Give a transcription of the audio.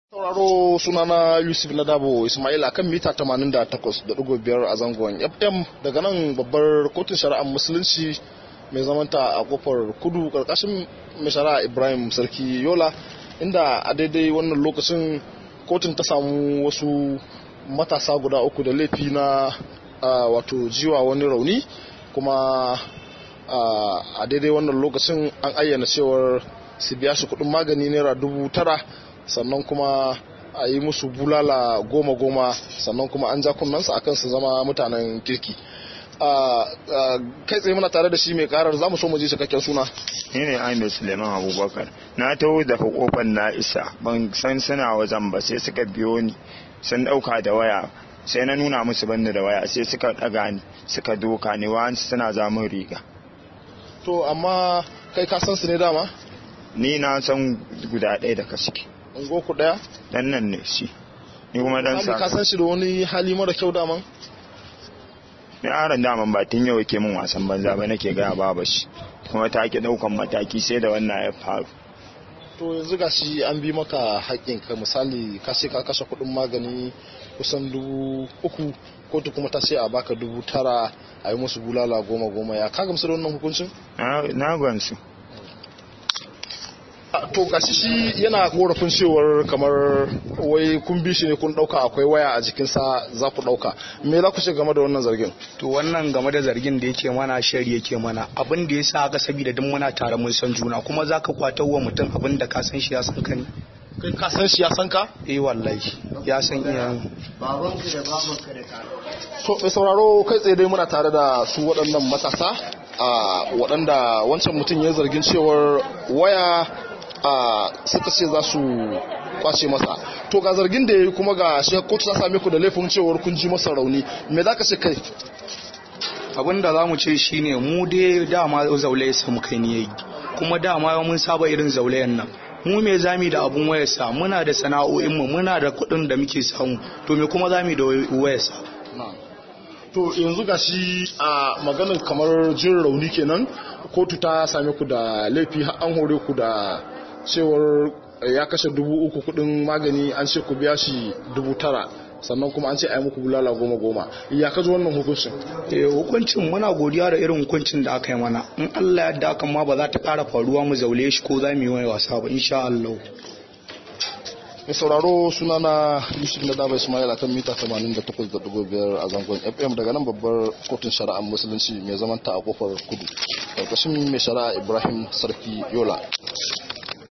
sauraro sunana yusuf ladabo ismail a kan mita 88.5 a zangon fm daga nan babbar kotun shari'ar musulunci mai zamanta a kofar kudu karkashin mai shari'a ibrahim sarki yola inda a daidai wannan lokacin kotun ta samu wasu matasa guda uku da laifi na wato jiwa wani rauni kuma a daidai wannan lokacin an ayyana cewar su biya shi kudin magani naira dubu tara sannan kuma a yi musu bulala goma-goma sannan kuma an ja kunnansa akan su zama mutanen kirki kai tsaye muna tare da shi mai karar za mu so mu ji cikakken suna ni ne ahmed suleiman abubakar na taho daga kofar na isa ban san suna wajen ba sai suka biyo ni sun dauka da waya sai na nuna musu banni da waya sai suka daga ni suka doka ni wa suna zamun riga to amma kai ka san su ne dama ni na san guda ɗaya daga ciki ungo ku daya dan nan ne shi ni kuma dan sa ka san shi da wani hali mara kyau daman ni aron daman ba tun yau yake min wasan banza ba nake gaya baba shi kuma ta ke daukan mataki sai da wannan ya faru to yanzu ga shi an bi maka haƙƙin ka misali ka ce ka kashe kuɗin magani kusan dubu uku kotu kuma ta ce a baka dubu tara a yi musu bulala goma goma ya ka gamsu da wannan hukuncin na gamsu to gashi shi yana korafin cewar kamar wai kun bi shi ne kun dauka akwai waya a jikinsa za ku dauka me za ku ce game da wannan zargin to wannan game da zargin da yake mana shari yake mana abin da ya sa haka saboda duk muna tare mun san juna kuma za ka kwatar wa mutum abin da ka san shi ya san ka ne kai ka san shi ya san ka eh wallahi ya san iya babanka da babanka da ka to mai sauraro kai tsaye dai muna tare da su waɗannan matasa a waɗanda wancan mutum ya zargin cewar waya a suka ce za su kwace masa to ga zargin da ya yi kuma ga shi kotu ta same ku da laifin cewar kun ji masa rauni me za ka ce kai abin da za mu ce shine mu dai dama zaulaye samu kai ne yayi kuma dama mun saba irin zaulayen nan mu me zami da abun wayarsa muna da sana'o'in mu muna da kuɗin da muke samu to me kuma zami da wayarsa to yanzu ga shi a maganar kamar jin rauni kenan kotu ta same ku da laifi an hore ku da cewar ya kashe dubu uku kudin magani an ce ku biya shi dubu tara sannan kuma an ce a yi muku bulala goma goma ya kaji wannan hukuncin eh hukuncin muna godiya da irin hukuncin da aka yi mana in Allah ya da ma ba za ta ƙara faruwa mu zaule shi ko za mu yi wani wasa ba insha Allah mai sauraro suna na yusuf na daba ismail akan mita 88.5 a zangon fm daga nan babbar kotun shari'ar musulunci mai zamanta a kofar kudu karkashin mai shari'a ibrahim sarki yola